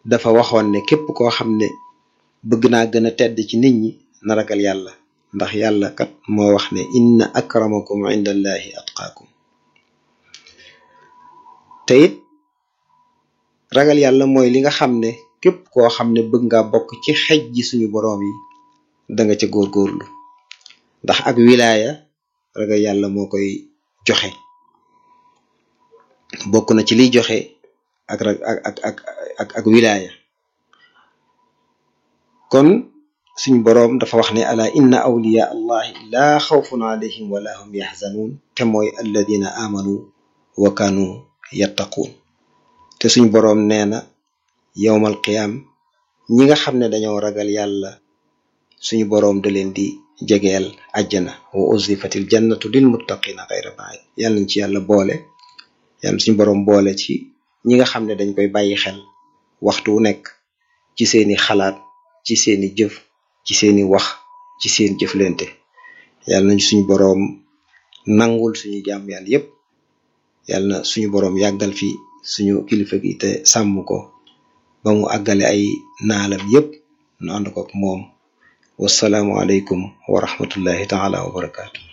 dafa waxoon ne képp koo xam ne bëgg naa gën a tedd ci nit ñi na ragal yàlla ndax yàlla kat moo wax ne inna akramakum indallahi atqaakum te it ragal yàlla mooy li nga xam ne képp koo xam ne bëgg nga bokk ci xej ji suñu boroom yi da nga ca góorgóorlu ndax ak wilaaya ragal yàlla moo koy joxe bokk na ci liy joxe ak ak ak ak ak ak wilaaya kon suñu boroom dafa wax ne ala inna awliya allahi laa xawfun alayhim wala hum yaxzanuun te mooy alladina amanu wa kanu yattaquun te suñ boroom nee na yowmal qiyaam ñi nga xam ne dañoo ragal yàlla suñu boroom da leen di jegeel àjjana wa uzlifatil jannatu lil muttaqina xayra baid yàlla nañ ci yàlla boole yàlla suñu boroom boole ci ñi nga xam ne dañ koy bàyyi xel waxtu wu nekk ci seeni xalaat ci seeni jëf ci seeni wax ci seen jëflante yàlla nañ suñu boroom nangul suñu jaam yàlla yépp yàlla na suñu boroom yàggal fi suñu kilifa gi te sàmm ko ba mu àggale ay naalam yépp nu ànd ko ak moom wasalaamu aleykum wa rahmatullahi taala wa barakaatu